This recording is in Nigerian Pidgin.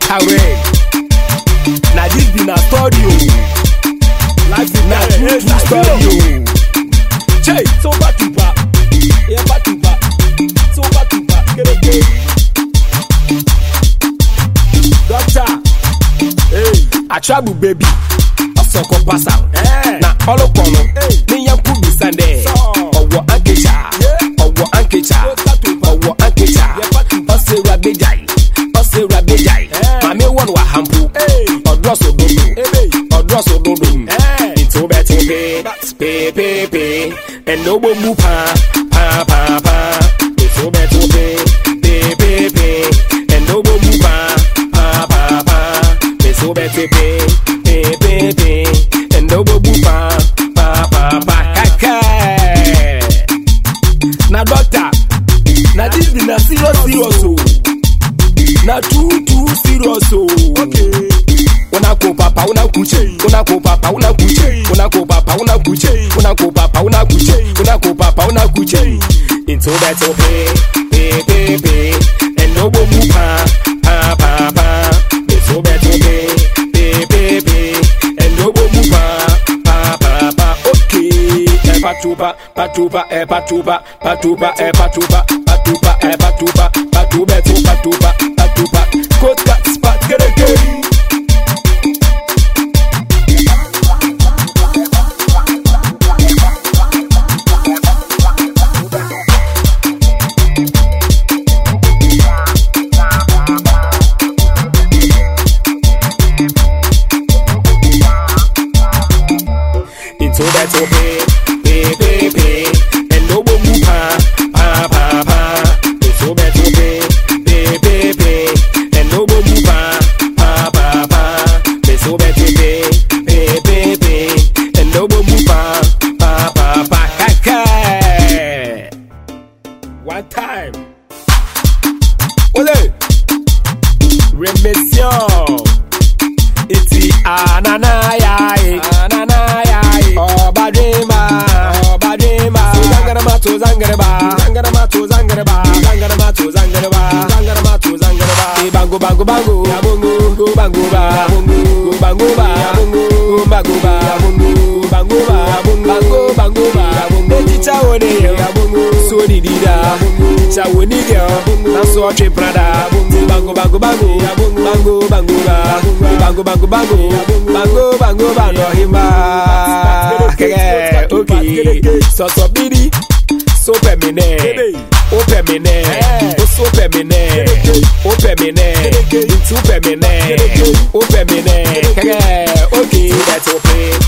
Karen. Na this be na story o. Life is na true true story o. Chey, so back to back. Yeah, back to back. So back to back. Kereke. Doctor. Hey, Atrabu baby. Ọsọkọ pasa. Na ọlọpọlọ. Ní yẹn kú bisande. Ọwọ́ ankecha. Ọwọ́ ankecha. Ọwọ́ ankecha. Ọsẹ rabejai. Ọsẹ rabejai. Màmí wọn wà hampu. Ọdúrọ̀ sòdodo. Ọdúrọ̀ sòdodo. Ètò bẹ́ẹ̀ ti pé. Pépépé. Ẹ̀nà owó mú pa. Pa pa pa. Ètò bẹ́ẹ̀ ti pé. Pépépé. Ẹ̀nà owó mú pa. Pa pa pa. Ètò bẹ́ẹ̀ ti pé. Pépépé. Ẹ̀nà owó mú pa. Pa pa pa. Kẹ́kẹ́. Na doctor. Na this be na serious serious o. Na too too serious o. Okay. Una ko papa una kuche. Una ko papa una kuche. Una ko papa una kuche. Una ko papa una kuche. Una ko papa una kuche. Into that to pay, pay, pay, pay. And no go move pa, pa, pa, pa. Into that to pay, pay, pay, pay. And no go move pa, pa, pa, pa. Okay. Eh, patuba, patuba, eh, patuba, patuba, eh, patuba, patuba, eh, patuba, patuba, to patuba, patuba. Coat cut spot, get a game. into that to pay, pay, pay, pay, and no one move pa, pa, pa, pa. Into that to pay, pay, pay, pay, and no one move pa, pa, pa, pa. Into that to pay, pay, pay, pay, and no one move pa, pa, pa, pa. Kaka. One time. Ole. Remission. Iti ananayaye ananayaye Obadrima Obadrima Zangarama to zangaraba Zangarama to zangaraba Zangarama to zangaraba Zangarama to zangaraba Bango bango bango Ya bongo Go bango ba Bongo Go bango ba Bongo Go bango ba Bongo Bango ba Bango bango ba Ejicha wone Ya bongo So di di da Ejicha woni girl Na so tre prada Bango bango bango Bango bango ba Bango bango bango Bango bango ba no himba Kege Okay So so bidi So pemine O pemine O so pemine O pemine Into pemine O pemine Kege Okay That's okay